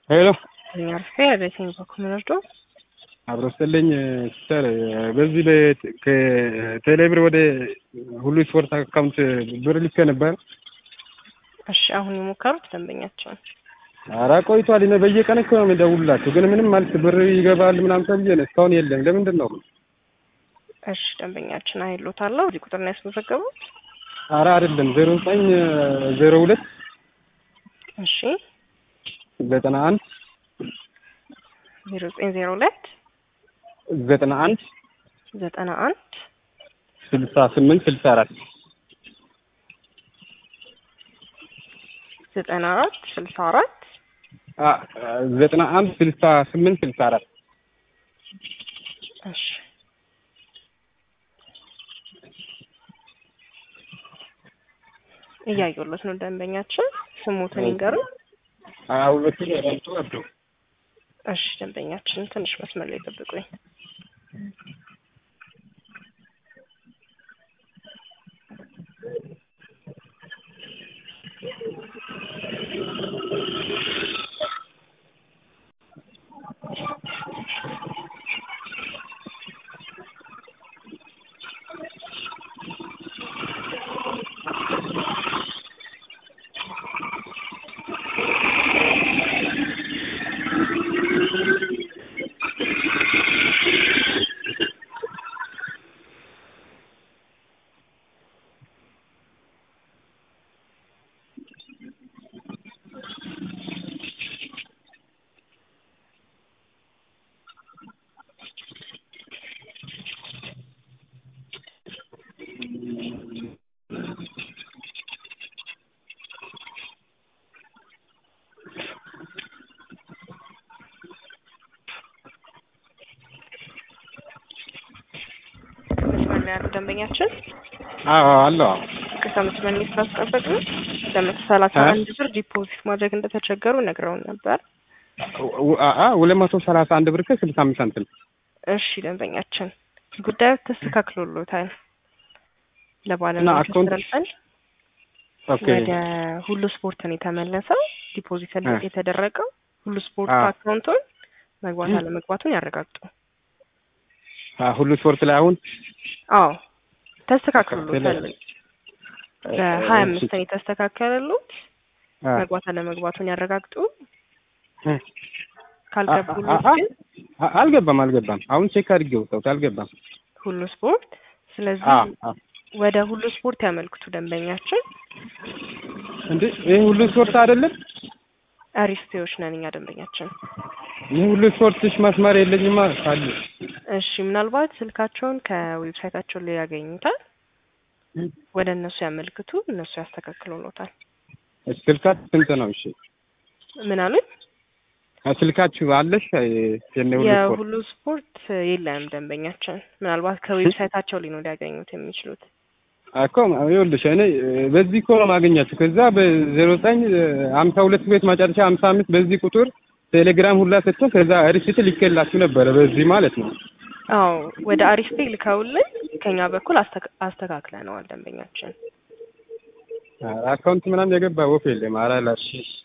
ሄሎ አርፌ ቤቴን በኩል ወርዶ አብሮ ስጥልኝ ሲስተር፣ በዚህ ከቴሌብር ወደ ሁሉ ስፖርት አካውንት ብር ልኬ ነበር። እሺ አሁን የሞከሩት ደንበኛቸውን ኧረ ቆይቷል። እኔ በየቀን እኮ ነው የምደውልላቸው፣ ግን ምንም ማለት ብር ይገባል ምናምን ተብዬ ነው እስካሁን የለም። ለምንድን ነው? እሺ ደንበኛችን አይሎታለሁ። እዚህ ቁጥር ነው ያስመዘገቡት? ኧረ አይደለም፣ ዜሮ ዘጠኝ ዜሮ ሁለት እሺ ዘጠና አንድ ዜሮ ዘጠኝ ዜሮ ሁለት ዘጠና አንድ ዘጠና አንድ ስልሳ ስምንት ስልሳ አራት ዘጠና አራት ስልሳ አራት ዘጠና አንድ ስልሳ ስምንት ስልሳ አራት እሺ እያየሁለት ነው። ደንበኛችን ስሙትን ይንገሩ። ሁለቱ ራሱ አብዶ እሺ ደንበኛችን ትንሽ መስመር ላይ ጠብቁኝ። መስመር ላይ ያሉ ደንበኛችን አዎ አለው ቅርታ መስመር ላይ ስላስጠበቅ ነው ለመቶ ሰላሳ አንድ ብር ዲፖዚት ማድረግ እንደተቸገሩ ነግረውን ነበር። ሁለት መቶ ሰላሳ አንድ ብር ከስልሳ አምስት ሳንቲም እሺ ደንበኛችን ጉዳዩ ተስተካክሎሎታል። ለባለሙያ አካውንት- ተስተላልፈን ኦኬ ወደ ሁሉ ስፖርት ነው የተመለሰው። ዲፖዚት እ። የተደረገው ሁሉ ስፖርት አ። አካውንቱን መግባት አለመግባቱን ያረጋግጡ። አ፣ ሁሉ ስፖርት ላይ አሁን አዎ ተስተካክሎሎታል። እ፣ በሀያ አምስት ነው የተስተካከለሉት። አ፣ መግባት አለመግባቱን ያረጋግጡ። እ፣ ካልገቡሎት አ- አ- ግን አ- አልገባም አልገባም። አሁን ቼክ አድርጌ ወጣሁት አልገባም። ሁሉ ስፖርት ስለዚህ አ፣ አ። ወደ ሁሉ ስፖርት ያመልክቱ ደንበኛችን። እንዴ ይህ ሁሉ ስፖርት አይደለም? አሪስቴዎች ነን እኛ ደንበኛችን። ይህ ሁሉ ስፖርትሽ መስመር የለኝማ ካለ እሺ ምናልባት ስልካቸውን ከዌብሳይታቸው ላይ ያገኙታል። ወደ እነሱ ያመልክቱ፣ እነሱ ያስተካክሉሎታል። ስልካችሁ ስንት ነው? እሺ ምን አሉኝ? ስልካችሁ አለሽ? የኔ ሁሉ ስፖርት የሁሉ ስፖርት የለም ደንበኛችን። ምናልባት ከዌብሳይታቸው ላይ ነው ሊያገኙት የሚችሉት። እኮ ይኸውልሽ እኔ በዚህ እኮ ነው የማገኛችሁ። ከዛ በዜሮ ዘጠኝ ሀምሳ ሁለት ቤት መጨረሻ ሀምሳ አምስት በዚህ ቁጥር ቴሌግራም ሁላ ሰጥቶ ከዛ ሪሲት ልኬላችሁ ነበረ በዚህ ማለት ነው። አዎ ወደ አሪስቴ ልከውልን ከኛ በኩል አስተካ- አስተካክለነዋል ደንበኛችን። አካውንት ምናምን የገባ ወፍ የለም። ኧረ ላሽ